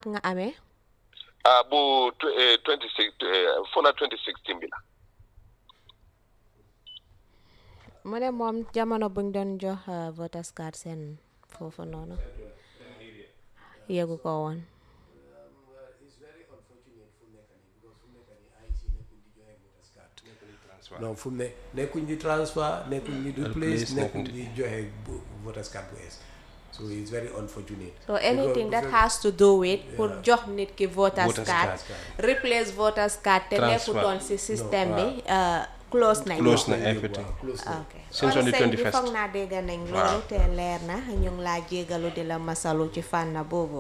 nga amee ah bu tw- eh, 26 eh, fo na 2016 bi la mu ne moom jamono buñ doon jox uh, voters card seen foofu noonu yëgu ko woon non fu mu ne nekkuñ di transfer nekkuñ di replace Replace, nekkuñ nekkuñ di joxe bu- voters card bu ees so it's very unfortunate so anything Because- that has to do with pour jox nit ki voters Voters card card. replace voters card te Transfer. nekkutoon si système bi uh, close nañ Close ko. na everything. Waaw, close na. ok Since kon on the sëñ bi 21st. foog naa dégg nañ loolu te leer na ñu ngi laa jégalu di la masalu ci fànn boobu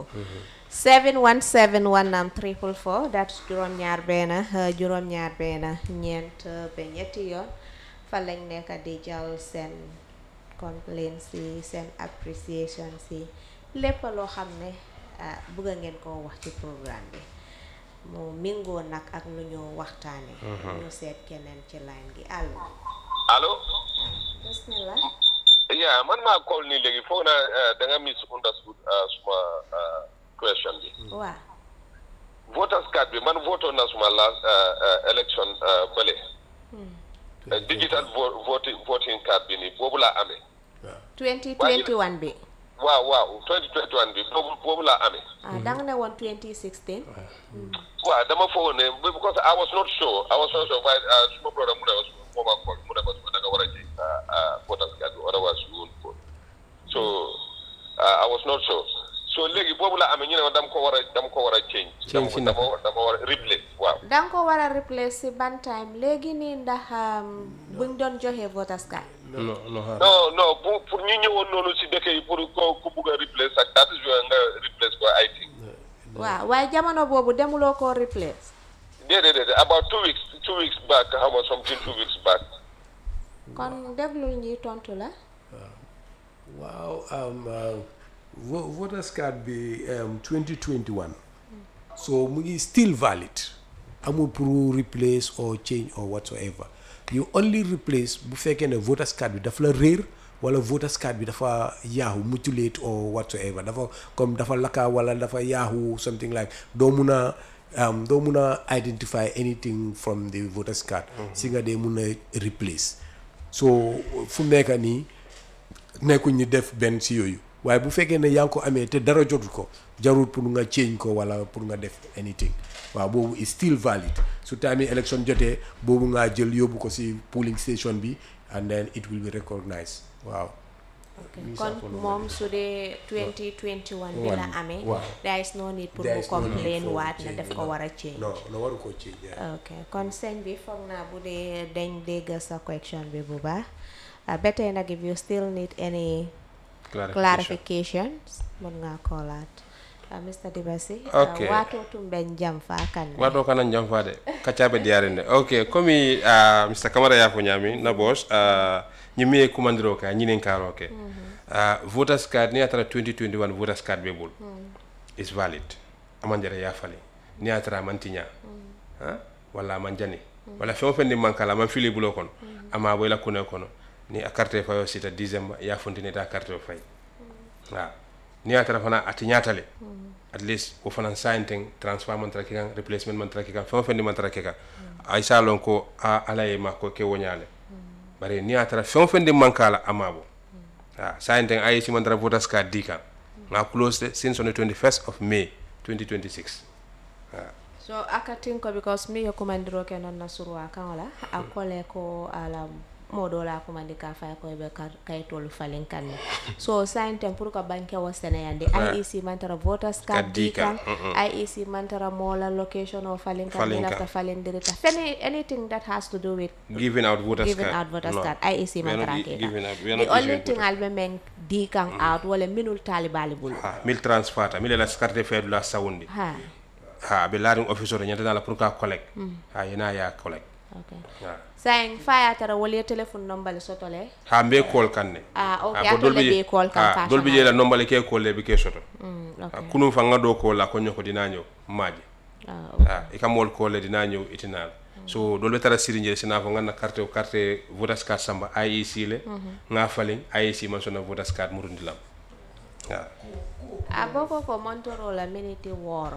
717 wanam triple four that's juróom-ñaar benn uh, juróom-ñaar benn ñeent uh, ba ñetti yoon fa lañ nekk di jàll seen complaint si seen appreciation si lépp loo xam ne ah, bëgg ngeen koo wax ci programme bi mu mingoo nag ak lu ñu waxtaane ñu seet keneen ci line gi allo allo bismillah yeah man maa call nii léegi foog na eh, da nga misunderstood eh, suma eh, question bi waaw voters card bi man voto na suma last eh, eh, election eh, bële Eh, digital vo- voting voting card bi nii boobu laa amee 2021 bi waaw waaw 2021 bi boobu boobu laa amee ah danga ne woon 2016 waaw dama foog ne because I was not sure I was not sure waaye ah, suma brother mu ne ma suma moo ma call mu ne ma suma da nga war a change ah, ah, voters card bi otherwise you won't vote so ah, I was not sure so léegi boobu laa amee ñu ne ma dama ko war a dama ko war a change Change si dama naka? dama dama war a replace waaw danga ko war a replace si ban time léegi nii ndax um, buñ doon joxe voters card no no ha non non pour pour ñu ñëwoon noonu si dëkk yi pour ko ku bugg a replace ak that is where nga replace ko I think waaw waaye jamono boobu demuloo koo replace déedéet déedéet about two weeks two weeks back xam nga something two weeks back kon déglul ñi tontu la waaw um, uh, vo- voters card bi um, 2021 so mu ngi still valid amul pour replace or change or whatsoever you only replace bu fekkee ne voters card bi dafa la réer wala voters card bi dafa yaaxu mutilate or whatsoever dafa comme dafa lakka wala dafa yaaxu something like doo mun a um, doo mun a identify anything from the voters card si nga dee mun a replace so fu mu nekk nii nekkuñ ñu def benn si yooyu waaye bu fekkee ne yaa ngi ko amee te dara jotul ko jarul pour nga change ko wala pour nga def anything waaw boobu is still valid su time yi election jotee boobu ngaa jël yóbbu ko si polling station bi and then it will be recognized waaw kon moom su dee 2021 bi la One, amee waaw. there is no need pour There mu is no need complain for waat ne change, daf ko no. war a change non non waru ko change yeah. ok kon sëñ bi foog naa bu dee dañ dégg sa question bi bu baax ah, ba tey nag if you still need any clarification clarifications mun ngaa koolaat ah, Mr Dibasi Ok. wato tumben jam fa kan wato kana jam fade kacaɓe diyarinde ok komi uh, mr camara yafo ñami na bos uh, ñimmi e commandiro ka ñinin karo ke uh, voters card ni atara 2021 voters card ɓe ɓol is valid aman jara yafali ni atara man tiña ha walla aman jani walla feŋo feŋ ndin man kala aman fili bulo kono ama boyla kune kono ni a carte fayo sita dixiéme ya fontinita carte o fay waaw ni a tara fana a tiñatale at least wo fana sign teŋ transfer man tara ke kaŋ replacement man tara ke kaŋ feŋo feŋ ni man tara ke kaŋ a isa lon ko a ala ye ma ko ke wo ñaale bari ni a tara feŋo feŋ di man kala a maabo waaw sign teŋ a ye si man tara voters card di kaŋ nga close de since on the 21st of may 2026 waaw so akatin ko because mi yo kumandiro ke non na surwa kan wala akole ko ala modo la kumandi ka fay ko be kar- kayitolu falin kan ne so sign tem pour ko banke wo sene yande IEC mantara voters card Card di di kan, kan IEC mantara mola location o falin kan Falin ni kan. lafta falin dirita any anything that has to do with giving out voters giving card out voters No. card IEC We are not mantara gi- ke giving out- we are the not only issuing thing voters. albe men di kan out wala minul talibali bulu ha mil transfer ta mil la carte feedu la sawundi ha ha be laariŋ officer ñanta la pour ka collect ha yena ya collect okay ha saying faya tara wala téléphone number le sotole ha mbe call kan ne Ah, ok, Ha, a ko dol tolle bi je- be call kan ha, ka dol bi je la nombale ke call le bi ke soto mm, Ha, okay. kunum fa nga do call la ko ñoko dina ñew maaje ah, okay. ha i ka mool call le dina ñew itinal so dol be tara siri je sina fo nga carte o carte voters card samba IEC le nga falin IEC man sona voters card murundi lam ha a boko ko montoro la minute woro